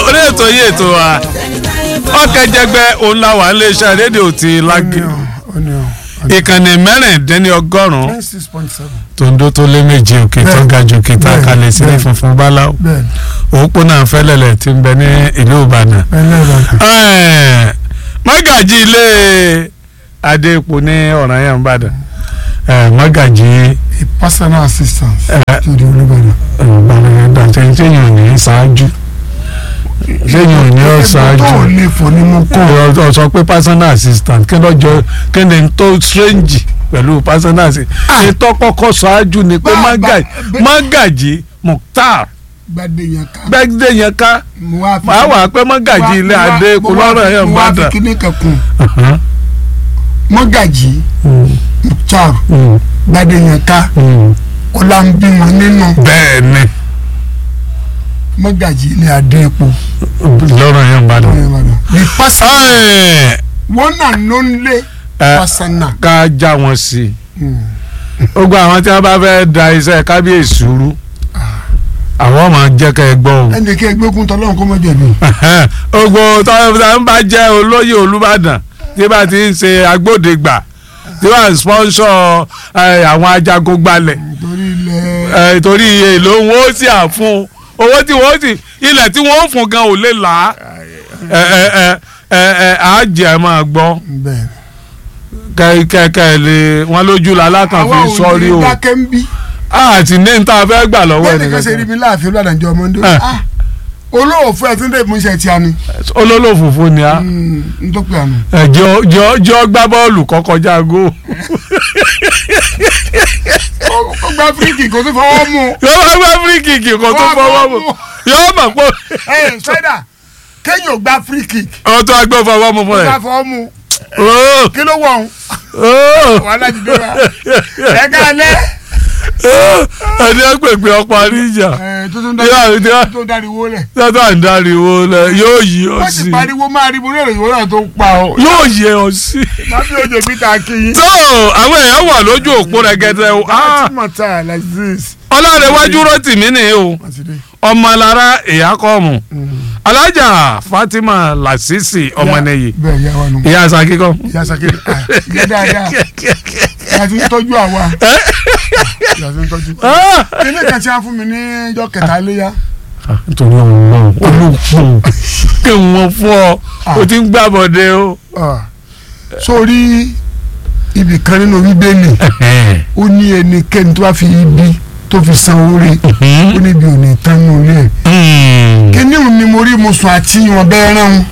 orí ètò yìí ètò wa ọ̀kẹ́jẹgbẹ́ òun la wà iléeṣẹ́ rédíò ti lágbè ìkànnì mẹ́rìndínlọ́gọ́rùn-ún nine six point seven. tòǹdó tó lé méje òkè tó ga jù òkè tá a bẹ́ẹ̀, kalẹ̀ sílẹ̀ bẹ́ẹ̀. funfun báláwo bẹ́ẹ̀ni òpópónà fẹ́lẹ́lẹ̀ tí ń bẹ ní ìlú Ìbàdàn ẹlẹ́rọ Ẹ̀, mọ́gàjì ilé adéèpò ní ọ̀ranyàn Ìbàdàn ẹ̀, mọ́gàjì a personal assistant ẹ̀, to the Olúbàdàn. ìbàdàn dàtẹ́ sẹ́yìn ò ní ṣáájú sẹ́yìn ò ní ọ̀ ṣáájú tó lè fọ ní mú kó. ọ sọ pé personal assistant kí ló jọ kí ni tó strange pẹ̀lú personal assistant ní tó kọ́kọ́ ṣáájú ni pé Bá- Mágàjí bá- Mágàjí Mukhtar gbadé yẹn ká. gbẹ́gbẹ́ yẹn ká mo wá fi màá wà pé Mágàjí ilé adé kò lọ́rọ̀ yẹn mo wá fi gbàdàn. kíní kankan mọ́gàjì Mukhtar gbadé yẹn ká ọlá ń bí wọn nínú bẹ́ẹ̀ ni mọ́gàjì ilé adé epo. lọ́rọ̀ yẹn gbàdàn. the person Ẹ̀, one and only ẹ̀, personal. ká já wọn sí i gbogbo àwọn tí wọ́n bá fẹ́ da iṣẹ́ kábíyèsí rú àwọn máa jẹ́ ká ẹ gbọ́ o. ẹnì kí ẹgbẹ́ kún tọ́lọ́run kó mọ́ jẹ̀bi. gbogbo tọ́lá ń bá jẹ́ olóyè Olúbàdàn tí bá ti ń ṣe agbódegbà tí wọ́n sponsor ẹ̀, àwọn ajagun gbalẹ̀ nítorí ilẹ̀ ẹ̀, torí èlò wọn ó sì à fún owó tí wọ́n sì ilẹ̀ tí wọ́n ó fún gan ò lè là á ẹ̀, ẹ̀, ẹ̀, ẹ̀, ẹ̀, àájẹ́ máa gbọ́ bẹ́ẹ̀. kẹ́kẹ́ lè wọ́n lójú la lákàn àwa fi ò sọ́rí ní o dákẹ́ ń bí. àti ní níta fẹ́ gbà lọ́wọ́ bẹ́ẹ̀ ni kò ṣe rí ẹnìkan mi láàfin olùdàjọ ọmọdé. Eh. Ah, olówó fún ẹ tí ń dé ìmúṣẹ tí a ní. olólùfòfò ni a n tó pè àná. ẹ jọ jọ jọ gbá bọ́ọ̀lù kọ́kọ́já go. ó gbá fíríkì kó tó fọwọ́ mú. yóò bá gbá fíríkìkì kan tó fọwọ́ mu yóò mọ̀ pé ẹ ṣẹ́dá kéèyàn ò gbá fíríkì ọ̀hún tó agbẹ́ fọwọ́ mu fún kó ẹ̀. gbá fọwọ́ mú. Ó, kí ló wọ̀ ọ́n. ó, wàhálà jù dé wa. ẹ ká lẹ́. ó, ẹni ẹ pèpè ọ̀pọ̀ àríjà ẹ tó tó ń Yóò, dárí yóò. tó dáríwó lẹ̀. tọ́tọ́ à ń dáriwo lẹ yóò yí ọ wọ́n sì sí pariwo máa rí mo ní èròyìn náà tó pa ọ́. yóò yẹ ọ sí. má bí oje mi ta kí yín. tó àwọn èèyàn wà lójú òpó rẹ̀gẹ̀dẹ̀ o Ah, láti mọ̀ tá a like this. ọlọ́rẹ̀wájú rotimi ni o wọ́n ti dé. ọmọlára ìyákọ́mù alájà fatima lasisi ọmọnìyí bẹ́ẹ̀ yá wa nù. ìyá sakíkọ́. ìyá sakiri ah, ìyá dáadáa ìyá ti ń tọ́jú àwa ìyá ti ń tọ́jú. ilé kan tí a fún mi ní ọjọ́ kẹta léyà nítorí ọlọ́run olùkọ́ kí wọ́n fún ọ o ti ń gbàbọ̀dé o. ah, sórí ibì kan nínú bíbélì ó ní ẹnikẹ́ni tó bá fi ibi tó fi san oore ó níbi ò ní tán nínú ilé ẹ̀ kíní òun ni mo rí mo sùn àti ìwọ̀n bẹ́ẹ̀ rán un.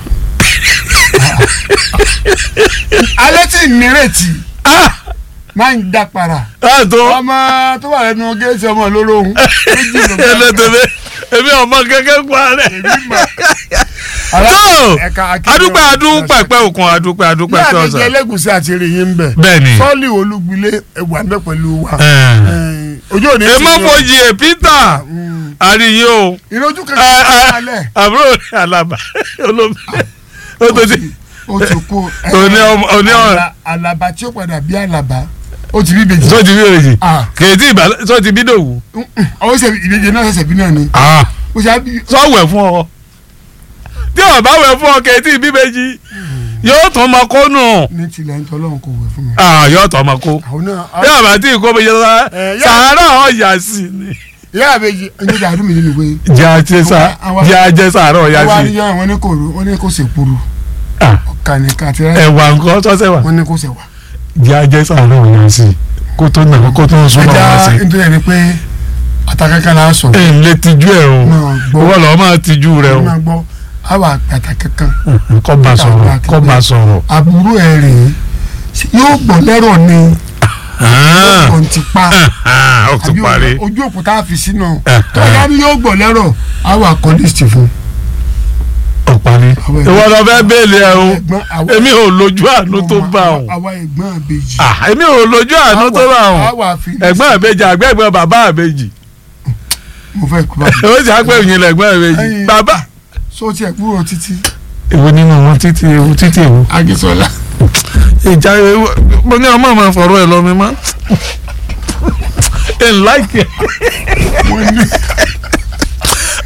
alẹ́ tí ìnírètí máa ń dá para àtò ọmọ tó wà lẹ́nu géètì ọmọ olóró òun méjì ló bá ẹlẹ́tẹ̀mẹ́ èmi ọmọ kẹ́kẹ́ pa rẹ̀. èmi mọ̀. tó ẹ̀ka akéwì adúpẹ́ ọ̀hún. adúpẹ́ pẹ́ òkun adúpẹ́ ní adúpẹ́ tó àdéjẹ ọ̀sán. ẹlẹ́gùsí àti èrèyìn ń bẹ̀ bẹ́ẹ̀ni. sọ́ọ̀lì olúgbilé ẹ̀wà ń bẹ̀ pẹ̀lú wa ẹ̀. Eh, ojú òní èmọ́ fojì ẹ̀ peter àríyé o ìrojú ẹ̀, kankan ẹ̀, alẹ́ àbúrò rẹ̀ alaba olómi ó tó ti ó ti kú Òní ọmọ- òní ọmọ- Àlà- àlàbà tí ó padà bí àlàbà ó ti bí ìbejì tó ti bí òrèjì Ah. kèétí ìbàlẹ̀ tó ti bí dòwú. ọwọ́ sẹ ìbejì náà ṣẹ̀ṣẹ̀ bí náà ni ó ṣe á bí sọ̀wẹ̀ fún ọ tí o bá wẹ̀ fún ọ kèétí ìbíbejì yóò tún ọmọ kó nù ní tilẹ̀ ń tọ́lọ́run kò wẹ̀ fún mi. Ah, yóò tún ọmọ kó àwọn náà bí ọba tí ìkó bẹ jẹ Eh, yá- sàárà ọ̀yà sí ni. ìyá àbẹ̀jì ẹni tó àdúmì nínú ìwé jẹ́ ajẹ́ sá Àwa- jẹ́ ajẹ́ sàárà ọ̀yà wọ́n á sí. ní yọ àwọn ní kò rú wọ́n ní kò sèpuru Ah, ọ̀kà nìkan àti rẹ́ ẹ̀wà nǹkan sọ́sẹ̀ wà. wọ́n ní kò sẹ̀wà. jẹ́ ajẹ́ sàárà ọ̀yà sí kó tó nà kó tó súnmọ́ ẹja wá sí. nítorí ẹni pé àtàkàkà là ń sọ ẹ̀ ń lé tijú ẹ̀ o náà gbọ́ owó lọ́ọ́ máa tijú rẹ o máa gbọ́ àwa àtàkàkà kọ́ bá sọ̀rọ̀ kọ́ bá sọ̀rọ̀. àbúrò ẹ̀ rèé yóò gbọ́ lẹ́rọ̀ ni Ah, kò ti pa ah, ó ti àbí parí. ojú òkúta fi sínú Eh, tọ́jà ni yóò gbọ́ lẹ́rọ̀ àwa kọ́lísì fún ó parí. Àwọn ẹ̀gbọ́n- ìwọ lọ fẹ́ bẹ́ẹ̀lì ẹ o ẹ̀gbọ́n àwọn èmi ò lójú àánú tó bá o àwa ẹ̀gbọ́n àbèjì Ah, èmi ò lójú àánú tó bá o àwa fi ẹ̀gbọ́n àbèjì àgbẹ̀gbọ́n bàbá àbèjì mo fẹ́ kú bá ó sì á pé òyìn lẹ̀gbọ́n àbèjì Ẹyin. bàbá. so tiẹ̀ kúrò títí èwo nínú wọn títí ewu títí ewu. Ajísọ́lá ìjà ewu mo ní ọmọ máa fọ̀rọ̀ ẹ̀ lọ mi mọ́. ẹ̀ ń láìkì ẹ̀. wọ́n ní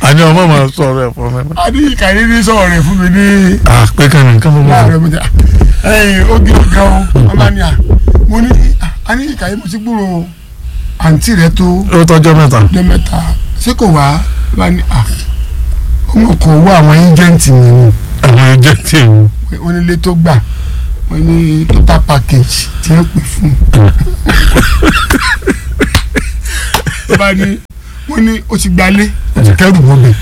àní ọmọ máa sọ̀rọ̀ ẹ̀ fún mi. adéyíká yìí ní sọ̀rọ̀ rẹ̀ fún mi ní ah pé kàn ní kàn mọ́ mọ́. láàárọ̀ mi jà ẹ̀yìn oge ọ̀gá o ọba ni à mo ní adéyíká yìí mo ti gbúrò àǹtí rẹ tó ó tọ́jọ́ mẹ́ta. ọjọ́ mẹ́ta ṣé kò wá ọba ni à ọmọ kan wá àwọn ẹjẹǹtì mi ni àwọn ẹjẹ tí èmi. wọ́n nílé tó gbà wọ́n ní total package tí wọ́n pè fún ọba ni wọ́n ní o ti gbalé o ti kẹ́rù wọ́bẹ̀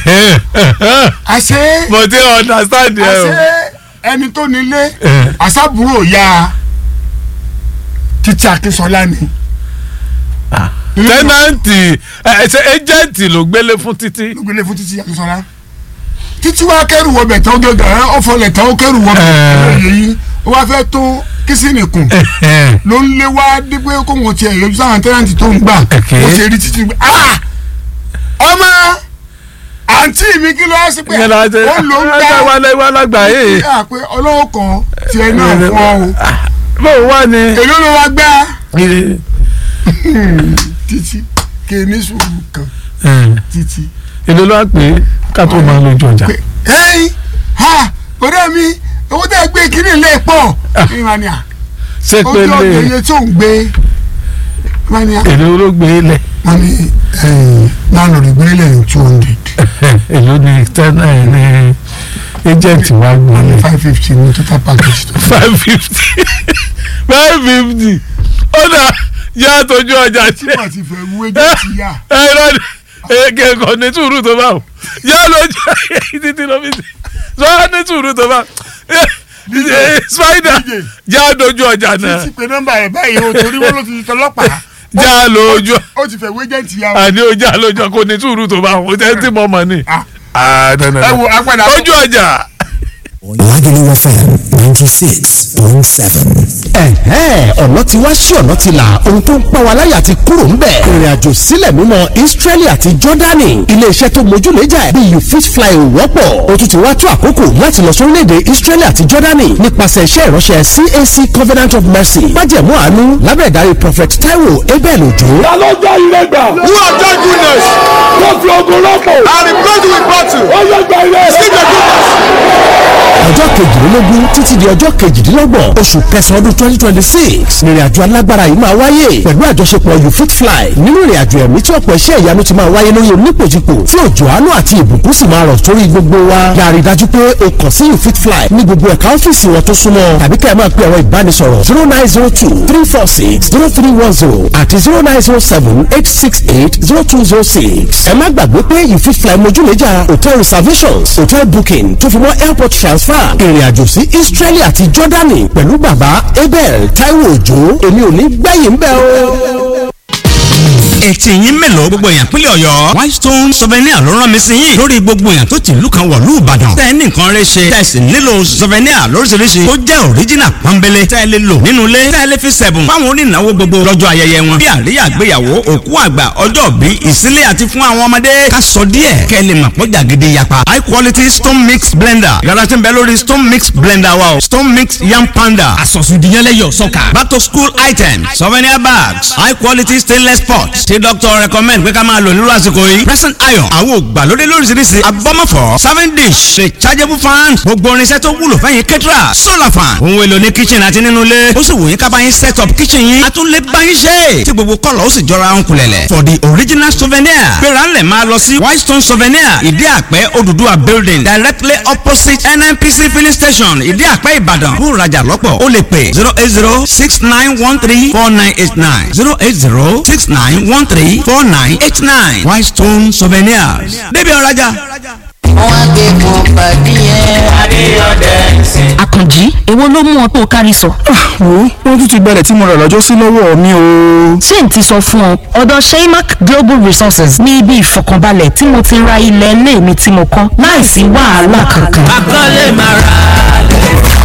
àṣé mo ti understand ẹ o. àṣé ẹni tó nílé Eh. àṣàbúrò ya títí akínsọlá ni. tẹ́nàntì ẹ ṣe ẹjẹ̀ǹtì ló gbélé fún títí. ló gbélé fún títí akínsọlá títí wàá kẹrù wọbẹ̀ tán gẹ́gẹ́ ẹ ọ̀fọ̀lẹ̀ tán ó kẹrù wọbẹ̀ Eh. ẹ̀yẹ yìí ó wá fẹ́ tó kìsìnì kùn ló ń lé wá dípé kó wọn tiẹ̀ yọjú sáwọn tẹ́nàntì tó ń gbà Okay. ó ṣe rí títí gbé ah ọmọ àǹtí mi kí ló wá sí pé ìyẹn la ṣe ó ló ń ẹ gbà wà lẹ́wọ́ alágbàáyé. yà pé ọlọ́wọ́ kan tiẹ̀ náà fún ọ o bó o wà ní. èló ló wá gbá títí kéèní sùúrù kan títí èlò ló wá pé ká tó máa lójú ọjà. pé ẹ̀yin ha ọ̀rẹ́ mi owó tẹ́ ẹ gbé kiri lè pọ̀ ìmànìyà ṣé pé ojú ọ̀gbìn lè iye tó ń gbé ìmànìyà èlò ló gbé lẹ̀ wọ́n ní náà lè gbé lẹ́yìn two hundred èlò ní tẹ́nà ẹ̀ ní agent wa gbé wọ́n ní lẹ̀ five fifty ní total package tó five fifty five fifty ó dà yá tójú ọjà ṣe wọ́n ti fẹ́ wú ẹjọ́ ti yá ẹ lọ́dẹ èké kò ní sùúrù tó bá wò yá lójú títí ló fi sọ ní sùúrù tó bá spider já lójú ọjà náà títí pé nọ́mbà ẹ̀ báyìí o torí wọ́n ló ti di tọlọ́pàá já lójú ó ti fẹ́ wú ẹjẹ́ ti yá o. àní ó já lójú kò ní sùúrù tó bá wò tẹ́ tí mo mọ̀ ni. Ah, Ah, no, no, no. ẹ wo apẹ̀dà ojú ọjà. Lagelu FM ninety six point seven. ẹ̀hẹ́n ọ̀nà tí wá sí ọ̀nà ti là ohun tó ń pa wá láyà ti kúrò ń bẹ̀. ìrìn àjò sílẹ̀ mímọ́ Israeli àti Jordani iléeṣẹ́ tó mójúlẹ́jà ẹ̀ bí you fit fly ò wọ́pọ̀ o tún ti wá tó àkókò láti lọ sórílẹ̀-èdè Israeli àti Jordani nípasẹ̀ iṣẹ́ ìránṣẹ́ CAC Covenant of Mercy májẹ̀mú àánú lábẹ́ ìdarí Prophet Taiwo Abel Ojo. ta ló jẹ́ ire gbà. Who have done goodness wọ́n fi ogun rọ́pò. and replaced with battle? ó yẹ gba ire rẹ. Receive the goodness. ọjọ́ kejìlélógún títí di ọjọ́ kejìdínlọ́gbọ̀n oṣù kẹsàn-án ọdún twenty twenty six nírìn àjò alágbára yìí máa wáyé pẹ̀lú àjọṣepọ̀ you fit fly nínú ìrìn àjò ẹ̀mí tí ọ̀pọ̀ iṣẹ́ ìyanu ti máa wáyé lórí onípòjìpò tí òjò àánú àti ìbùkún sì máa rọ̀ sórí gbogbo wa yàrá dájú pé o kàn sí you fit fly ní gbogbo ẹ̀ka ọ́fíìsì wọn tó súnmọ́ tàbí kẹ́ ẹ máa pe ẹ̀rọ ìbánisọ̀rọ̀ zero nine zero two three four six zero three one zero àti zero nine zero seven eight six eight zero two zero six ẹ má gbàgbé pé you fit fly mojúlẹ́jà hotel reservations hotel booking tó fi mọ́ airport transfer ìrìn àjò sí Israeli àti Jordani pẹ̀lú bàbá Abel Taiwo Òjó èmi ò ní gbẹ̀yìn bẹ́ẹ̀ o. etí yín mélòó gbogbo èèyàn pínlẹ̀ ọ̀yọ́ whitestone souvenir ló rán mi sí yín lórí gbogbo èèyàn tó ti ìlú kan wọ̀lú ìbàdàn tẹ́ ẹ ní nǹkan rẹ ṣe tẹ́ ẹ sì nílò souvenir lóríṣiríṣi tó jẹ́ original pọ́nbélé tẹ́ ẹ lè lò nínú ilé tẹ́ ẹ lè fi sẹ̀bùn fáwọn onínáwó gbogbo lọ́jọ́ ayẹyẹ wọn bí àríyá àgbéyàwó òkú àgbà ọjọ́ bí ìsílẹ̀ àti fún àwọn ọmọdé ká sọ díẹ̀ kẹ́ ẹ lè mọ̀ pọ́jà gidi yapa high quality stone mix blender yàrá tí ń bẹ lórí stone mix blender wa o stone mix yam panda àsọ̀sùndìyànlẹ́yọ̀ sọ́kà. back to school items souvenir bags high quality stainless pots tí doctor recommend pé ká máa lò nírú àsìkò yìí present iron àwọn ògbàlódé lóríṣiríṣi abọ́mọ̀fọ́ serving dish rechargeable fan gbogbo irinṣẹ́ tó wúlò fẹ́yìn kẹ́tìrà solar fan ohun èlò ní kitchen àti nínú ilé ó sì wù yín ká bá yín set up kitchen yín a tún lè bá yín ṣe tí gbogbo kọ́lọ̀ ó sì jọra ń kulẹ̀lẹ̀ for the original souvenir gbéra ńlẹ̀ máa lọ sí whitestone souvenir ìdí àpẹ́ Odùduwà building directly opposite NNPC filling station ìdí àpẹ́ Ìbàdàn fún ìrajà lọ́pọ̀ ó lè pè zero eight zero six nine one three four nine eight nine zero eight zero six nine one three four nine eight nine Whitestone souvenirs débi ọ̀rajà. wọ́n á gbé fún pàdé yẹn. àkànjí èwo ló mú ọ tó kárí sọ. wo wọ́n tún ti gbalẹ̀ tí mo rà lọ́jọ́ sí lọ́wọ́ mi o. ṣé n ti sọ fún ọ ọ̀dọ̀ sheymac global resources ní ibi ìfọkànbalẹ̀ tí mo ti ra ilẹ̀ ilé mi tí mo kọ́ láìsí wàhálà kankan. akọ́lé máa ra lẹ̀.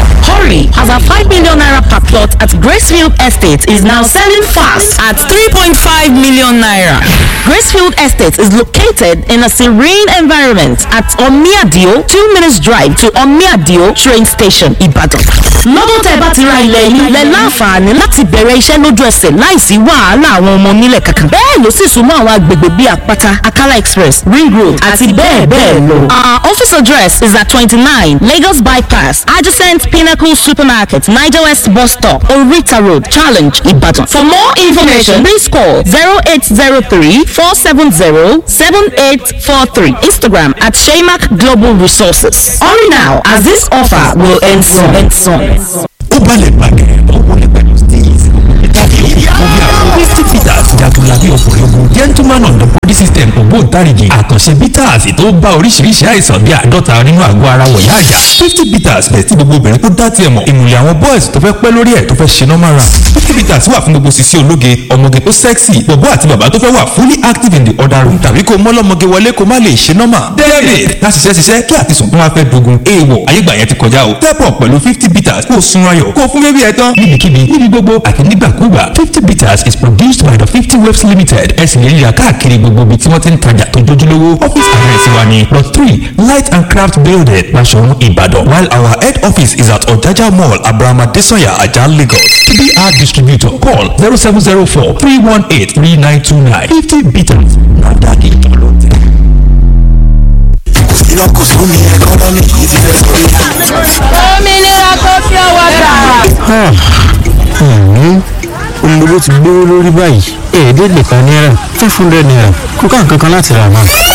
Hurry, as our 5 million naira per plot at Gracefield Estate is now selling fast at 3.5 million naira. Gracefield Estate is located in a serene environment at Omiadio, 2 minutes drive to Omiadio train station, Ibadan. Lọ́dún tẹ́ bá ti ra ilẹ̀ yìí lẹ láǹfààní láti bẹ̀rẹ̀ iṣẹ́ lójú ẹsẹ̀ láìsí wàhálà àwọn ọmọ onílẹ̀ kankan. Bẹ́ẹ̀ ló sì súnmọ́ àwọn agbègbè bíi Àpáta, Akala Express, Ring Road àti bẹ́ẹ̀ bẹ́ẹ̀ lọ. Our office address is at twenty-nine Lagos Bypass, adjacent Pinnacle Supermarket, Niger West Bus Stop, Orita Road, Challenge, Ibadan. For more information, please call zero eight zero three four seven zero seven eight four three. Instagram at Shaymak Global Resources. Hurry now, as this offer will end soon. End soon. ó balẹ̀ gbàgẹ̀ ó wọlé pẹ̀lú steeze ìtàgé òbí àwọn fifty bitters jagunlabi ọkùnrin ogun gentleman on the body system ògbóǹtarìgì àkànṣe bitters tó bá oríṣiríṣi àìsàn bíi àádọ́ta nínú àgọ́ ara wọ̀nyá àjà fifty bitters bẹ̀ tí gbogbo obìnrin tó dá tiẹ̀ mọ̀ ìmùlẹ̀ àwọn boys tó fẹ́ pẹ́ lórí ẹ̀ tó fẹ́ ṣe normal run fifty bitters wà fún gbogbo sisi ológe ọmọge tó sexy bọ̀bọ́ àti bàbá tó fẹ́ wà fully active in the other room tàbí kó mọ́lọ́mọge wọlé kó má lè ṣe normal david láti ṣiṣẹ́ ṣiṣẹ́ kí àtisùn tó wá fẹ́ dogun èèwọ̀ ayégbà yẹn ti kọjá o step up pẹ̀lú fifty bitters kó o sun ayọ̀ kó o fún bébí ẹ tán níbikíbi níbi gbogbo àti nígbàkúgbà fifty bitters is produced by the fifty waves limited ẹ sì lè rí i rà káàkiri gbogbo ibi tí wọ́n ti ń tajà tó jójúlówó office address wa ni plot three light and craft building Basọ̀run Ìbàdàn while our head office is at Ọ̀jájá mall Abrahama Desanya Ajah Lagos tbr distributor call zero seven zero four three one eight three nine two nine fifty bitters na dadi tọ́lọ́tẹ̀. iná kò sún ní ẹkọ́nọ́mì yìí ti fẹ́ sórí. òmìnira kò fi ọwọ́ gbà. ohun gbogbo ti gbówó lórí báyìí èdè lè kan náírà five hundred naira kó ká nǹkan kan láti rà náà.